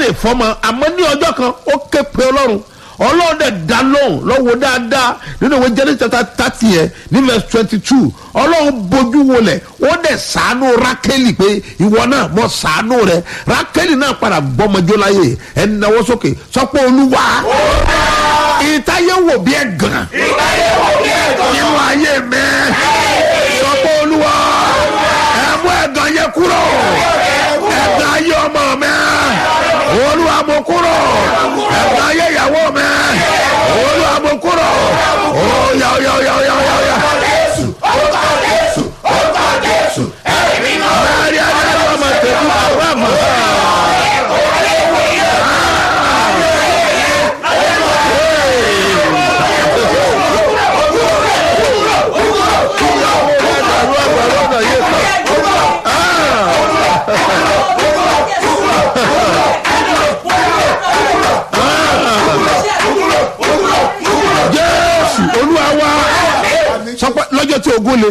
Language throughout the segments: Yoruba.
béèrè fọmọ àmọ́ ní ọjọ́ kan ó ké pe ọlọ́run ọlọ́run dẹ̀ dá lóhùn lọ́wọ́ dáadáa nínú ìwé Genesis chapter thirty yẹn ní verse twenty two ọlọ́run bójú wọlẹ̀ ó dẹ̀ sàánú rákẹ́lì pé ìwọ náà mọ̀ sàánú rẹ̀ rákẹ́lì náà padà gbọ́mọjó láyè ẹ̀ náwó sókè sọ pé olúwa ìtayé wò bí ẹ̀ gàn nínú ayé mi sọ pé olúwa ẹ̀ mú ẹ̀gàn yẹn kúrò ẹ̀gàn ayé ọmọ mi olúwa mú kúrò ẹ̀gàn ayé ìyàwó mi olúwa mú kúrò ó yá ó yá ó yá ó yá ó yá ó yá. Mari adé ọmọ tẹ̀lé àwọn àmọ́. Jésù olúwa wa sọ pé lọ́jọ́ tí ogun le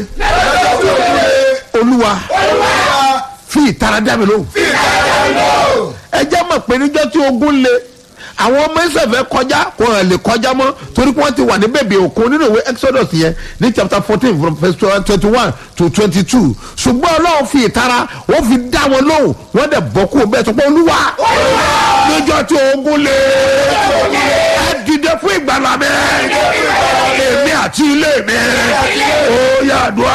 olúwa fi ìtara dá mi lóhùn ẹ jẹ́ mọ̀ pé níjọ́ tí ogun le àwọn ọmọ ìsẹ̀fẹ̀ kọjá kò hàn lè kọjá mọ́ torí pé wọ́n ti wà ní bèbè òkun nínú ìwé exodus yẹn ní chapter fourteen from verse twenty one to twenty two ṣùgbọ́n ọlọ́run fi ìtara wọ́n fi dá wọn lóhùn wọ́n dẹ̀ bọ́ kú bẹ́ẹ̀ tó pé olúwa níjọ́ tí ogun le ẹ dìde fún ìgbàlá mi èmi àti ilé mi ó yàdùá.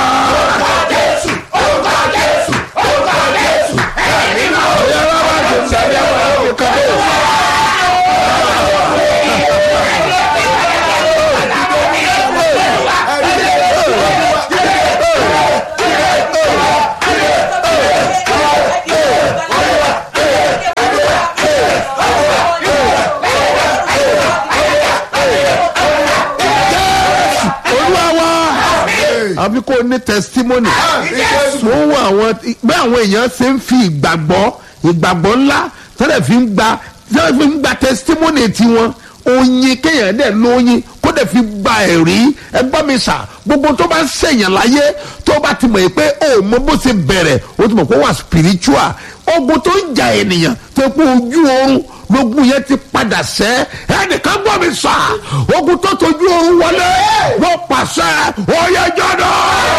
olúwa wa àbí kò ní testimony fún àwọn bí àwọn èèyàn ṣe ń fi ìgbàgbọ́ ìgbàgbọ́ ńlá tẹ́lẹ̀ fi ń gba tẹ́lẹ̀ fi ń gba testimony tiwọn oyin kéèyàn dẹ̀ lóyin kó dẹ̀ fi gba ẹ̀rí ẹgbọ́n mi sà gbogbo tó bá ń ṣèyàn láyé tó bá ti mọ̀ yìí pé ó mọ bó ṣe bẹ̀rẹ̀ ó ti mọ̀ pé ó wà spiritual ogun tó ń jà ènìyàn tó pé ojú oorun lógun yẹn ti padà sẹ́ ẹnìkan gbọ́ mi sà ogun tó tojú oorun wọlé wọ́n pàṣẹ oyè jọ́dọ̀.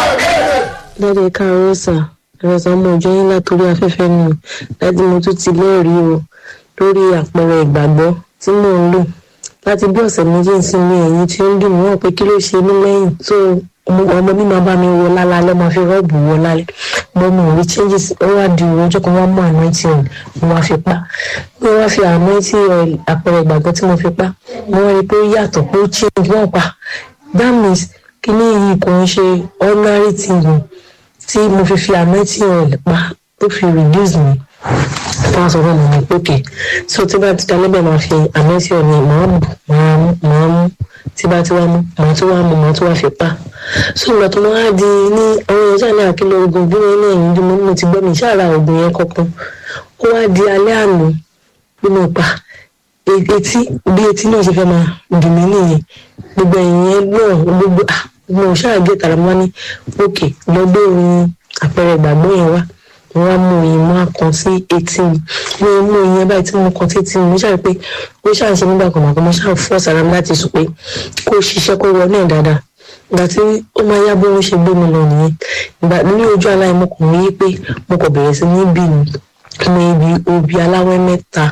dáadé káàárọ̀ sà ẹ̀rọ sà mọ ọjọ́ yín látòrí afẹ́fẹ́ mi láti mo tún ti lẹ́rìí o lórí àpẹẹrẹ ìgbàgbọ́ tí mò ń lò láti bí ọ̀sẹ̀ méjì sí ní ẹ̀yìn tí ó ń dùn mí wọ́n pé kí ló ṣe mí lẹ́yìn tó ọmọ mi máa bá mi wọ lálálẹ́ máa fi rọ́ọ̀bù wọ lálẹ́ mo mọ̀ rí changes ó wá di ọjọ́ kan wọ́n mú anointing oil mo wá fi pa mo wá fi anointing oil àpẹẹrẹ ìgbàgbọ́ tí mo fi pa mo wá rí i pé ó yàtọ̀ pé ó change wọ́n pa that means kíní yìí kò ń ṣe ordinary thing o tí mo fi fi anointing oil pa tó fi reduce mi wọ́n sọ fún mi ní pókè so tí bá ti dalẹ́ bẹ́ẹ̀ máa fi anointing oil ní màá mú màá mú màá mú tí bá ti wá mú màá tún wá mú màá tún wá fi pa so ìgbà tó máa di ní àwọn èèyàn ṣáà ní àkìlọ oògùn bí wọn ní ẹ̀yìn bí mo ní mo ti gbọ́ mi ṣáà ra oògùn yẹn kankan ó wá di alẹ́ àná bí mo pa etí bí etí náà ṣe fẹ́ máa dùn mí nìyẹn gbogbo ẹ̀yìn yẹn náà gbogbo ah mo ṣáà gé tàrà mọ́ ní òkè lọ gbé ohun àpẹẹrẹ ìgbàgbọ́ yẹn wá mo wá mú oyin mọ́ àkàn sí etí mi mo mú oyin yẹn báyìí tí mo kàn sí etí mi mo ṣáà rí pé ó ṣáà ń ṣe nígbà kan màkàn mo ṣáà fọ́ sára mi láti sùn pé kó o ṣiṣẹ́ kó wọ náà dáadáa ìgbà tí ó máa yá bó ń ṣe gbé mi lọ nìyẹn ìgbà ní ojú aláì mo kàn rí pé mo kàn bẹ̀rẹ̀ sí ní bí mi mo ibi obì aláwẹ́ mẹ́ta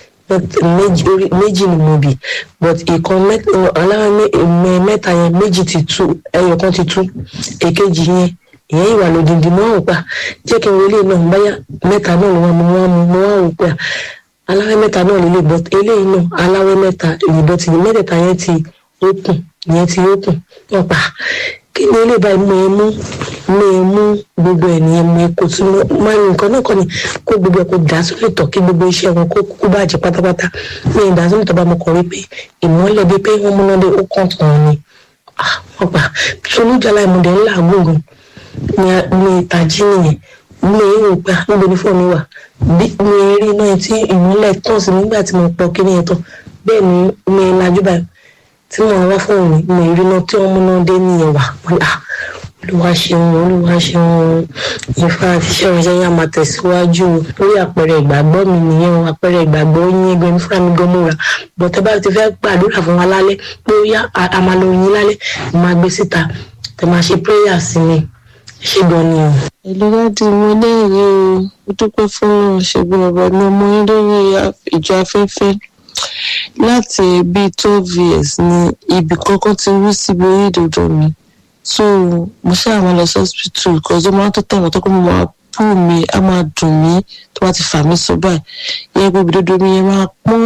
méjì ni mo bì but ìkan aláwẹ́ mẹ́ta yẹn méjì ti tú ẹyọ kan ti tú èkejì yẹn ìyẹn ìwà lòdìdì mọ́ àwọn pa jẹ́ kí n wọlé náà báyà mẹ́ta náà ló wà mọ́ wọn mọ́ wọn wò pé aláwẹ́ mẹ́ta náà lè lè but eléyìí náà aláwẹ́ mẹ́ta ìbọn ti mẹ́tẹ̀ẹ̀ta yẹn ti ókùn ìyẹn ti ókùn wọn pa kí ni ilé báyìí mo mú mo mú gbogbo ẹ̀ nìyẹn mo kò tún mo máa ń nǹkan náà kọ́ ni kó gbogbo ẹ̀ kó dà sórí ìtọ̀ kí gbogbo iṣẹ́ wọn kó kó bàjẹ́ pátápátá mi ì dà sórí ìtọ̀ bá mo kọ̀ rí pé ìmọ̀lẹ̀ bíi pé wọ́n múná dé ó kàn tán ni wọ́n pa solújàlá ìmọ̀dé ńlá gbòòrùn ní ìtají nìyẹn mo lè rò pé níbo ni fóònù wà bí mo rí náà tí ìmọ̀lẹ̀ tàn sí nígbà tí mo pọ̀ kí ni ẹ̀ tán bẹ́ẹ̀ ni mo lajú báyìí tí mo wá fún mi mo ìrìnà tí wọn múná dé nìyẹn wà olúwa ṣeun olúwa ṣeun ìfà àti iṣẹ́ ìránṣẹ́ yẹn á máa tẹ̀síwájú lórí àpẹẹrẹ ìgbàgbọ́ mi nìyẹn o àpẹẹrẹ ìgbàgbọ́ yín ẹgbẹ́ mi fúnra mi gan múra bọ̀ tẹ́ bá ti fẹ́ gbàdúrà fún wa lálẹ́ pé ó yá a máa lọ yín lálẹ́ ẹ máa gbé síta tẹ́ máa ṣe prayer sí mi ẹ ṣe gan ni o. ìlú láti mo lẹ́rìí o mo dúpẹ́ fún ṣègùn ọ̀bọ̀ ní ọmọ yín lórí ìjọ afẹ́fẹ́ láti bíi twelve years ni ibì kankan ti rú síbi orí ìdòdó mi so mo ṣáà máa lọ sí hospital because ó máa ń tó tẹ̀wọ̀n tó kọ́ mo máa pù mí á máa dùn mí tó bá ti fà mí sọ báyìí yẹ pé ìdòdó mi yẹn máa pọ́n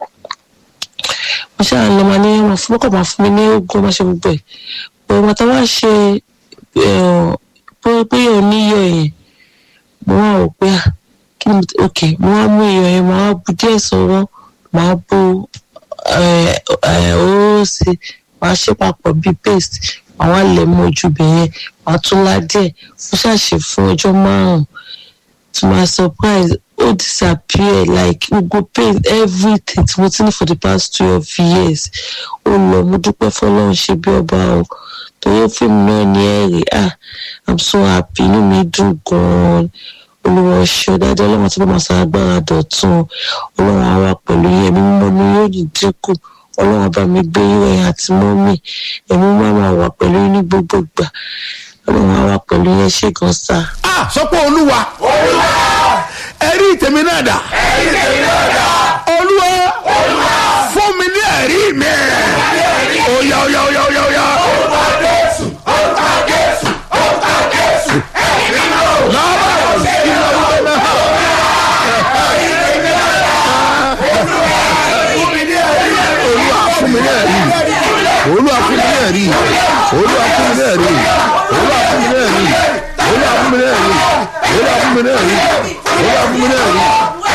mo ṣáà lọ máa ní wọn fún ọkọ̀ máa fún mi ní oògùn máa ṣe gbogbo ẹ̀ pé wọn tá wá ṣe pé yóò níyọ̀ yẹn mo wá wò pé kí ni ok mo wá mú iyọ̀ yẹn mo wá bu díẹ̀ sọ́wọ́ màá bu òróró sí màá ṣe papọ̀ bíi paste màá wá lẹ̀ mọ́ ojú ibẹ̀ yẹn màá tún lá díẹ̀ mo ṣàṣe fún ọjọ́ márùn-ún to my surprise ó disappear like gbogbo pain everything tí mo ti ní for the past twelve years ó lọ mo dúpẹ́ fọlọ́run ṣe bí ọba o torí fíìmù náà ní ẹ̀rí ah i'm so happy inú mi dùn gan-an olùwọ̀ ṣọ́ dáadáa ọlọ́run tí wọ́n máa sa agbára dọ̀tun ọlọ́run àwa pẹ̀lú yẹn mímú mọ́ mi yóò ní dínkù ọlọ́run bá mi gbé yíwẹ̀ àti mọ́mì ẹ̀mú máa wà pẹ̀lú ní gbogbo ìgbà ọlọ́run àwa pẹ̀lú yẹn ṣe gan sa. a sọ pé olúwa ẹ̀rí tèmi náà dà olúwa fún mi ní ẹ̀rí mi oya oya oya oya oya. olúwa fún mi ní ẹ̀rí olúwa fún mi ní ẹ̀rí olúwa fún mi ní ẹ̀rí olúwa fún mi ní ẹ̀rí olúwa fún mi ní ẹ̀rí olúwa fún mi ní ẹ̀rí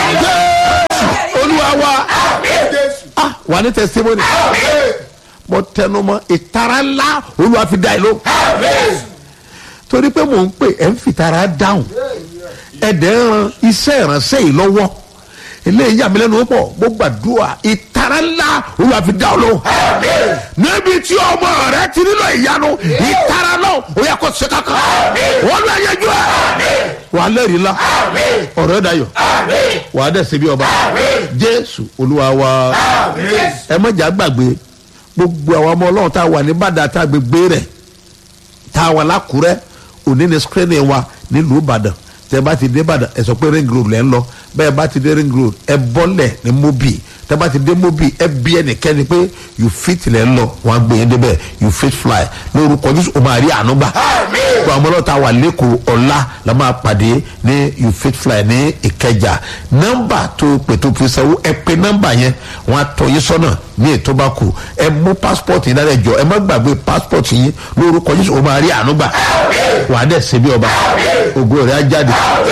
jésù olúwa wa ah wà ní testimony mo tẹnu mọ ìtara ńlá olúwa fi dá ẹ ló torí pé mò ń pè ẹ̀ ń fìtara dáhùn ẹ̀dẹ̀ ń ran iṣẹ́ ìránṣẹ́ yìí lọ́wọ́ eléyìí yà mí lẹ́nu pọ̀ mo gbàdúrà ìtara ńlá olúwa fi dá ọ lóhùn. níbi tí ọmọ rẹ ti nílò ìyanu ìtara náà ó yẹ kó ṣe kankan wọn lọ yẹjú ẹ. wà á lẹ́rìí ńlá ọ̀rọ̀ ẹ̀ dayọ̀ wà á dẹ̀ ṣe bí ọba jésù olúwa wa ẹ mọ̀jà gbàgbé gbogbo àwọn ọmọ ọlọ́run tá a wà ní bàdà tá a gbégbé rẹ̀ tá a wà lákùrẹ́ òní ni screening wa nílùú ìbàdàn tẹ bá ti dé ìbàdàn ẹ sọ pé ring road lẹ́ ń lọ bẹ́ẹ̀ bá ti dé ring road ẹ bọ́lẹ̀ ní mobi tẹ bá ti dé mobi ẹ bí ẹnikẹ́ni pé you fit lẹ́ ń lọ wọn á gbé yín débẹ̀ you fit fly lórúkọ jésù o máa rí àánú gbà gbogbo àwọn ọlọ́ta wà lẹ́kọ̀ọ́ ọ̀la la máa pàdé ní you fit fly ní ìkẹjà nọ́mbà tó pètò pèsèwó ẹ pé nọ́mbà yẹn wọn á tọ́ yín sọ́nà ní ètò bá kù ẹ mú passport yín dáadáa jọ ẹ má gbàgbé passport yín lórúkọ jésù o máa rí àánú gbà wàá dẹ̀ ṣe bí ọba ògo rẹ̀ á jáde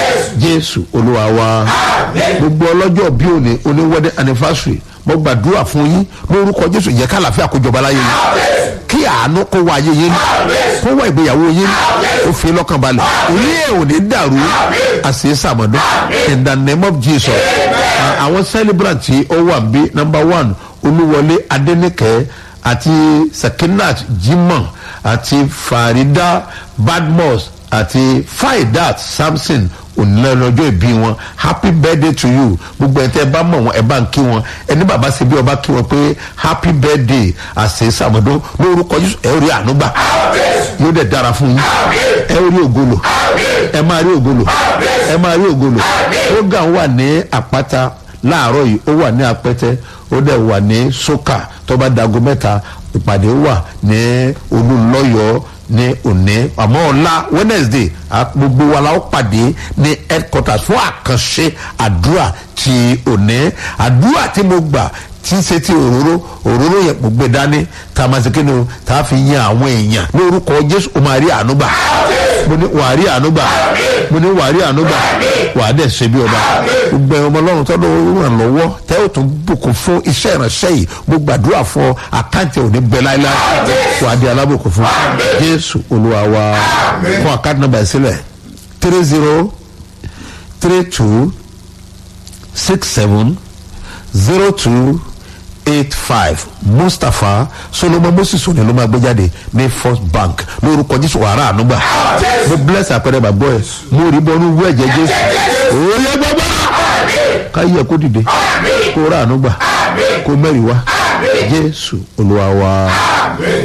jésù olúwa wa gbogbo ọlọ́jọ́ bí òní oní wedding anniversary mo gbàdúrà fún yín lórúkọ jésù yẹ ká àlàáfíà kó jọba láyé yín kí àánú kó wá ayé yín kó wá ìgbéyàwó yín kó fi lọ́kàn balẹ̀ ilé ẹ̀ ò ní dàrú àṣẹ sàmọ́dún in the name of jesus àwọn celebrant tí ó wà bí number one olúwọlé adẹnìkẹ́ àti sakinat jimoh àti farida badmus àti faidat samson onílẹ̀lọ́jọ́ ìbí wọn happy birthday to you gbogbo ẹ̀ tẹ́ ẹ bá mọ̀ wọn ẹ bá ń kí wọn ẹni bàbá ṣe bí ọba kí wọn pé happy birthday àṣẹ sàmọ́dún lórúkọ jésù ẹ rí ànúgbà yóò dẹ̀ dára fún yín ẹ rí ògolo ẹ máa rí ògolo ẹ máa rí ògolo program wà ní àpáta láàárọ̀ yìí ó wà ní apẹ́tẹ́ ó dẹ̀ wà ní sókà tó bá dago mẹ́ta ìpàdé wà ní olùlọ́yọ̀ọ́ ní òní àmọ́ ọ̀la wednesday gbogbo wa la ó pàdé ní headquarters fún àkànṣe àdúrà ti òní àdúrà tí mo gbà tí ń ṣe ti òróró òróró yẹn mo gbé dání tá a máa ṣe kíni o tá a fi yan àwọn èèyàn lórúkọ jésù o máa rí àánú gbà mo ní wàá rí àánú gbà mo ní wàá rí àánú gbà wàá dẹ̀ ṣe bí ọba gbogbo ẹ̀rọ ọmọ ọlọ́run tọ́lọ́ ràn lọ́wọ́ tẹ́ ò tún bùkún fún iṣẹ́ ìránṣẹ́ yìí mo gbàdúrà fún àkáǹtì òní bẹ láíláí wàá di alábòkún fún jésù olúwa wa fún àkáǹtì nọmba ìsílẹ̀ three zero three two six seven zero two eight five mustapha solomon moses òní ló máa gbé jáde ní first bank lórúkọ jésù wàrà ànúgbà mo bless àpẹẹrẹ bàbá ẹ mo rí bọnú wú ẹ̀jẹ̀ jésù òye gbọ́gbọ́ káyé kó dìde kó rà ànúgbà kó mẹ́rin wá jésù olúwa wa